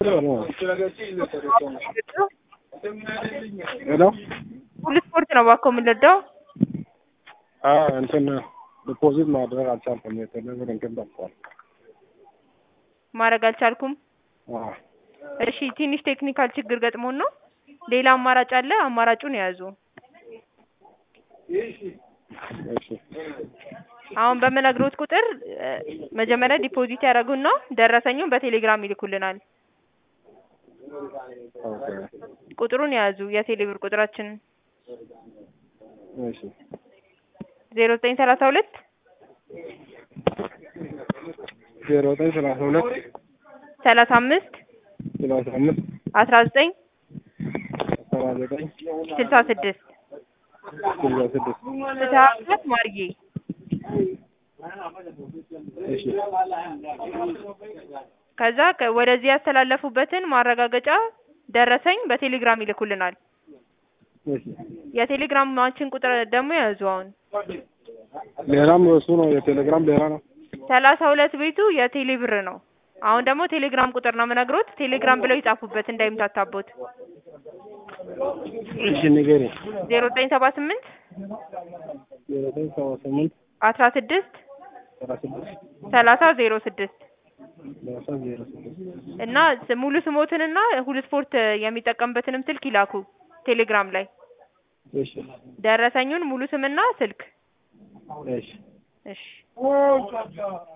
ሄሎ ሁሉ ስፖርት ነው እባክዎ የምንወደው። እንትን ዲፖዚት ማድረግ አልቻልኩም። የተለብር እንትን ጠፍቷል። ማድረግ አልቻልኩም። አዎ። እሺ ትንሽ ቴክኒካል ችግር ገጥሞን ነው። ሌላ አማራጭ አለ። አማራጩን ያዙ። እሺ አሁን በምነግሮት ቁጥር እ መጀመሪያ ዲፖዚት ያደርጉና ደረሰኙን በቴሌግራም ይልኩልናል። ኦኬ ቁጥሩን ያዙ። የቴሌብር ቁጥራችንን እሺ ዜሮ ዘጠኝ ሰላሳ ሁለት ዜሮ ዘጠኝ ሰላሳ ሁለት ሰላሳ አምስት ሰላሳ አምስት አስራ ዘጠኝ ሰባ ዘጠኝ ስልሳ ስድስት ስልሳ ስድስት ፍትሀት ማርዬ እሺ ከዛ ከ- ወደዚህ ያስተላለፉበትን ማረጋገጫ ደረሰኝ በቴሌግራም ይልኩልናል። እሺ የቴሌግራማችን ቁጥር ደግሞ ያዙ። አሁን ሌላም እሱ ነው የቴሌግራም ሌላ ነው። ሰላሳ ሁለት ቤቱ የቴሌ ብር ነው። አሁን ደግሞ ቴሌግራም ቁጥር ነው የምነግሮት። ቴሌግራም ብለው ይጻፉበት እንዳይምታታቦት። እሺ ንገሪ። ዜሮ ዘጠኝ ሰባ ስምንት ዜሮ ዘጠኝ ሰባ ስምንት አስራ ስድስት ሰባ ስድስት ሰላሳ ዜሮ ስድስት ሰላሳ ዜሮ ስድስት እና ስ- ሙሉ ስሞትንና ሁሉ ስፖርት የሚጠቀምበትንም ስልክ ይላኩ ቴሌግራም ላይ እሺ ደረሰኙን ሙሉ ስምና ስልክ እሺ እሺ